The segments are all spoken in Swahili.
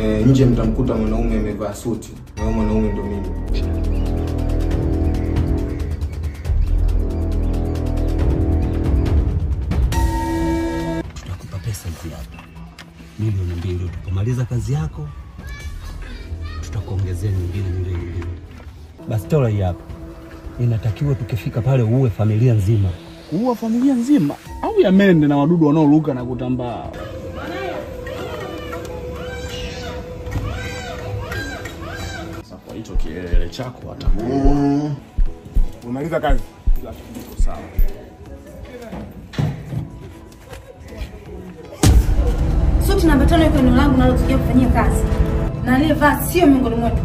e, nje mtamkuta mwanaume amevaa suti na huyo mwanaume ndo mimi. tutakupa pesa hizi hapa milioni mbili. Utapomaliza kazi yako, tutakuongezea nyingine milioni mbili. Bastola hii hapa inatakiwa tukifika pale uue familia nzima. Kuua familia nzima au ya mende na wadudu wanaoruka na kutambaa? Sasa kwa hicho kielele chako atakuua. Umaliza kazi. Kila kitu kiko sawa. Suti namba tano iko eneo langu nalotukia kufanyia kazi, na aliyevaa sio miongoni mwetu.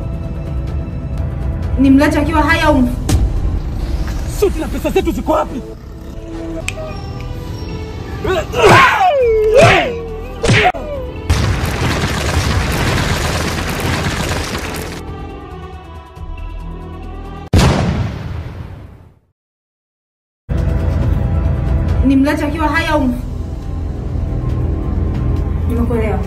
Ni mlaji akiwa hai au mfu. Suti na pesa zetu ziko wapi? Ni mlaji akiwa hai au mfu. Nimekuelewa.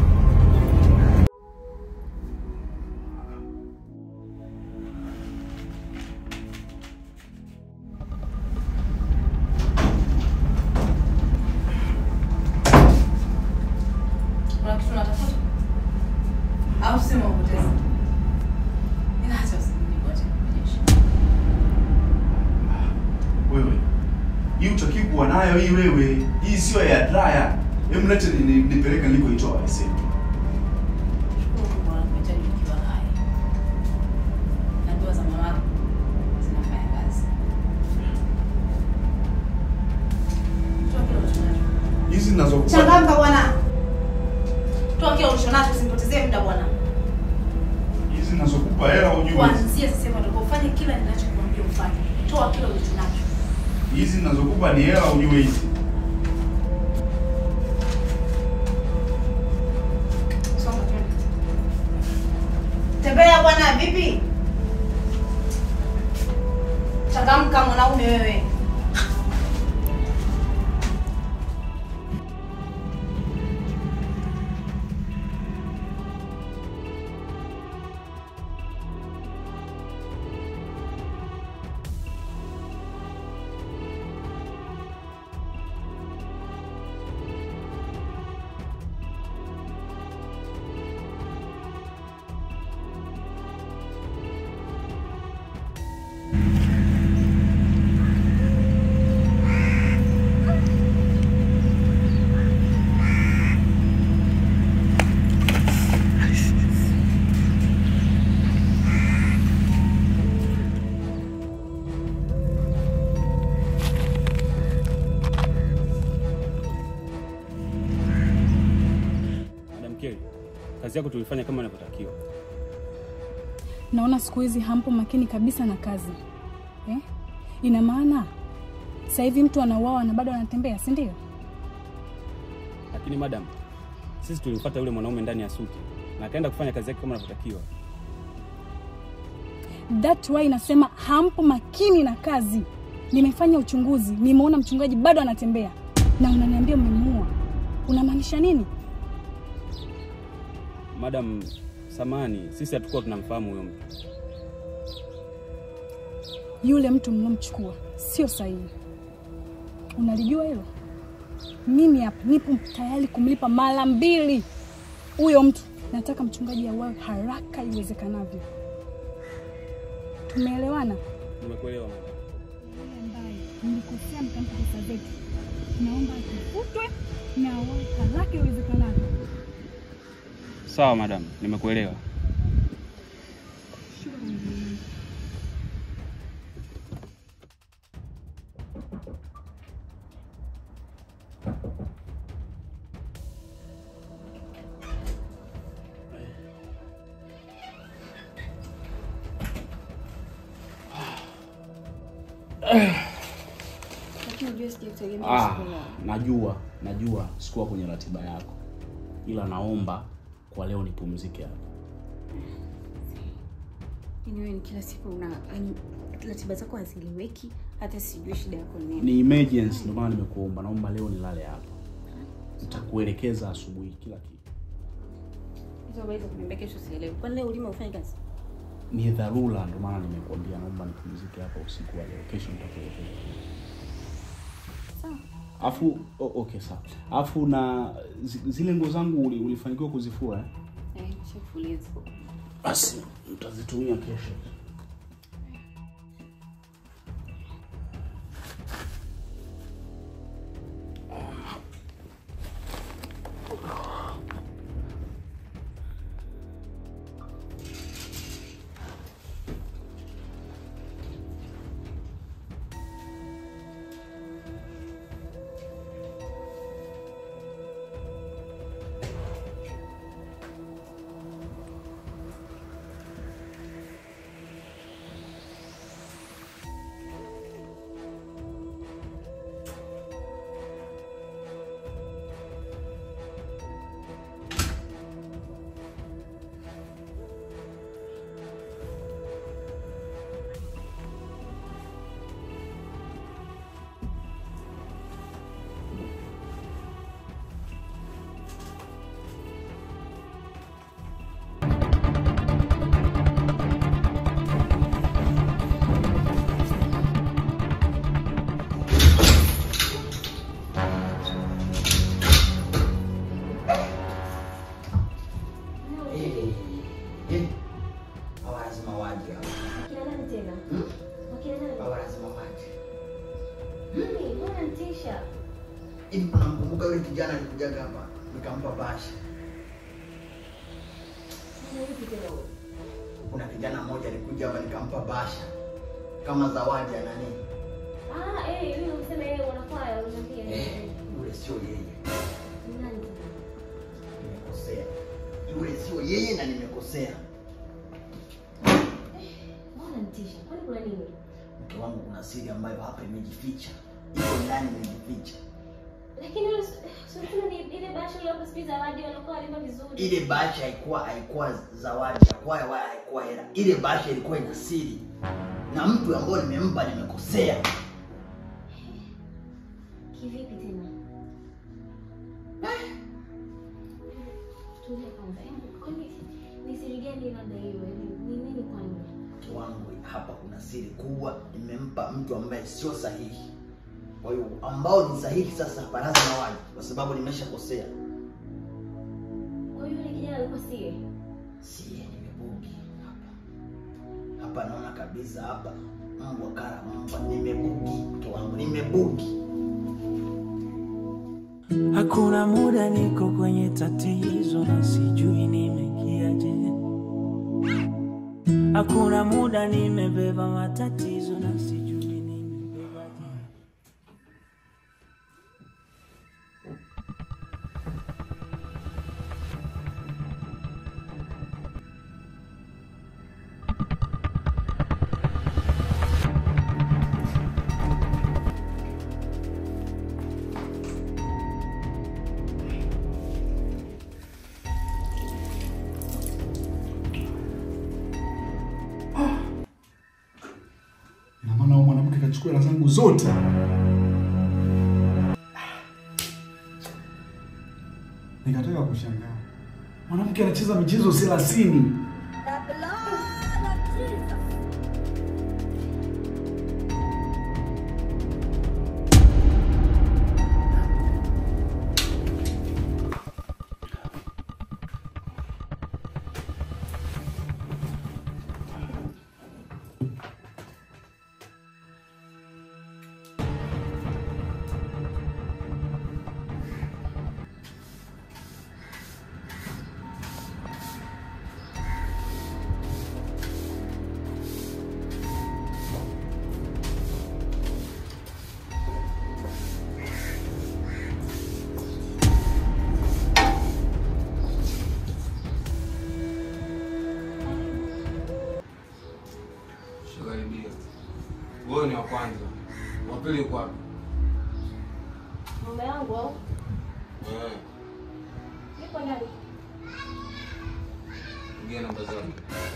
Kuna kitu unatafuta? Au sema upoteze? Ila acha usinibwache kujeshi. Wewe hii utaki kuwa nayo hii wewe, hii sio ya draya. Hebu lete ni- ni- nipeleke nilikoitoa aisee. Shukuru Mungu anakuhitaji ukiwa hai. Na dua za mama zinafanya kazi. Toa kile ulichonacho. Hizi ninazokupa Changamka bwana. Toa kile ulichonacho usinipotezee muda bwana. hizi ninazokupa hela ujue. Kuanzia sasa hivi ndio ufanye kila ninachokuambia ufanye. Toa kile ulichonacho. Hizi ninazokupa ni hela ujue hizi. Songa twende. Tembea bwana, vipi? Changamka mwanaume wewe. Madam Kelly, kazi yako tulifanya kama inavyotakiwa. Naona siku hizi hampo makini kabisa na kazi eh? Ina maana sasa hivi mtu anauawa na bado anatembea, si ndio? Lakini madam, sisi tulimfuata yule mwanaume ndani ya suti na akaenda kufanya kazi yake kama inavyotakiwa. That why nasema hampo makini na kazi. Nimefanya uchunguzi, nimeona mchungaji bado anatembea na unaniambia umemuua. Unamaanisha nini? Madam, samani, sisi hatukuwa tunamfahamu huyo mtu. Yule mtu mlomchukua sio sahihi. Unalijua hilo? Mimi hapa nipo tayari kumlipa mara mbili huyo mtu. Nataka mchungaji auawe haraka iwezekanavyo. Tumeelewana? Nimekuelewa madam. Yule ambaye mlikosea mkampa pesa zetu, naomba atafutwe na auawe haraka iwezekanavyo. Sawa madam, nimekuelewa. Lakini unajua sijakutegemea Ah, usiku leo. najua, najua sikuwa kwenye ratiba yako, ila naomba kwa leo nipumzike hapa. Yaani wewe ni kila siku una yaani ratiba zako hazieleweki, hata sijui shida yako ni nini. Ni emergency, ndio maana nimekuomba, naomba leo nilale hapa. Nitakuelekeza asubuhi kila kitu. Hizo habari za kuniambia kesho sielewi. Kwani leo ulima ufanye kazi? Ni dharura, ndio maana nimekuambia naomba nipumzike hapa usiku wa leo. Kesho nitakuletea. Sawa. Afu oh, okay sawa. Afu na zi- zile nguo zangu uli- ulifanikiwa kuzifua eh? Eh, nishakufulia ziko. Basi nitazitumia kesho. Hawa lazima waje hawa. Wakina nani tena? Hmm? Wakina nani? Hawa lazima waje. Mimi, mbona nitisha? Hivi unamkumbuka yule kijana alikujaga hapa nikampa basha. Mbona yupi tena huyo? Kuna kijana mmoja alikuja hapa nikampa basha kama zawadi ya nani? Ah, eh, yule unasema yeye wanakwaya unaniambia. Eh, yule sio yeye. Ni nani tena? Nimekosea. Yule sio yeye na nimekosea. Mbona nitisha? Kwani kuna nini? Mke wangu kuna siri ambayo hapa imejificha. Iko ndani imejificha. Lakini yule si unasema ni ile basha ile hapo sipi zawadi wanakuwa walimba vizuri. Ile basha haikuwa haikuwa zawadi, haikuwa wala haikuwa hela. Ile basha ilikuwa ina siri. Na mtu ambaye nimempa nimekosea. Kivipi tena? Tulia kwanza. Hebu, Kwani ni siri gani labda hiyo? Ni ni nini kwani? mke wangu hapa kuna siri kubwa nimempa mtu ambaye sio sahihi kwa hiyo ambao ni sahihi sasa hapa lazima waje kwa sababu nimeshakosea Kwa hiyo yule kijana alikuwa sie. sie nimebugi hapa hapa naona kabisa hapa mbwa kara mbwa nimebugi mke wangu nimebugi Hakuna muda niko kwenye tatizo na sijui nimekiaje. Hakuna muda nimebeba matatizo na sijui nimebebaje. Ina maana huyo mwanamke kachukua hela zangu zote. Nikataka kushangaa, mwanamke anacheza michezo thelathini. Shakaribia. Wewe ni wa kwanza. Wa pili uko wapi? Mume wangu au? Wewe. Yuko ndani. Ingia namba zake.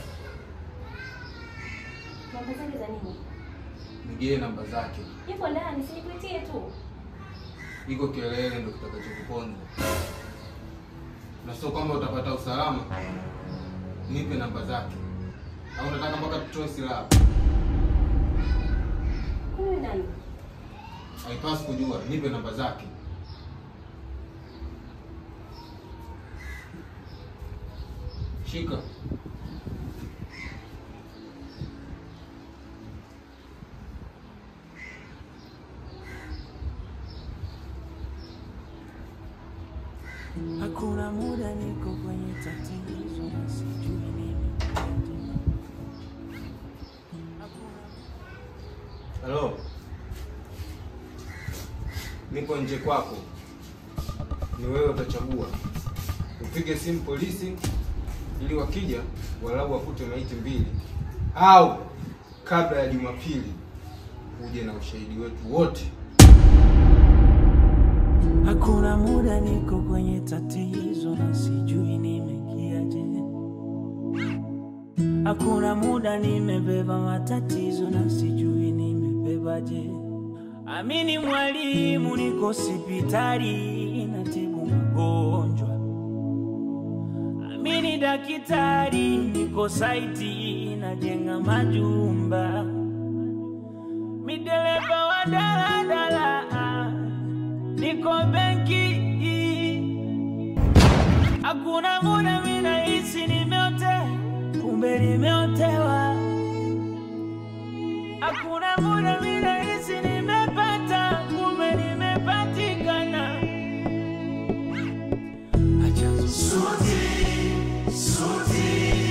Namba zake za nini? Nigie namba zake. Yuko ndani, sinipitie tu. Iko kelele ndo kitakachokuponza. na sio kwamba utapata usalama. Nipe namba zake, au unataka mpaka tutoe silaha? Huyu nani? Haipasi kujua. Nipe namba zake. Shika. Hakuna muda niko kwenye tatizo na sijui nini. Halo, nipo nje kwako, ni wewe utachagua. Upige simu polisi ili wakija walau wakute maiti mbili, au kabla ya Jumapili uje na ushahidi wetu wote. Hakuna muda niko kwenye tatizo na sijui nimekiaje. Hakuna muda nimebeba matatizo na sijui nimebebaje. Amini mwalimu, niko hospitali natibu magonjwa. Amini daktari, niko saiti najenga majumba. Midereva wa daladala niko benki. Hakuna muda mimi nahisi nimeotea, kumbe nimeotewa. Hakuna muda mimi nahisi nimepata, kumbe nimepatikana. Acha sote sote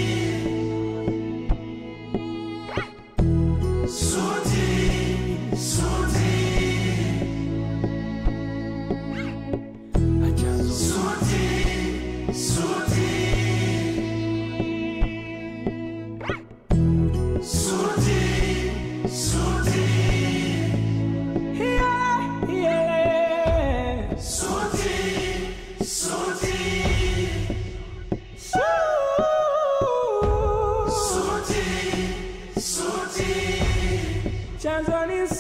sote sote Acha sote sote sote sote yeah, yeah. sote sote sote sote chanzo ni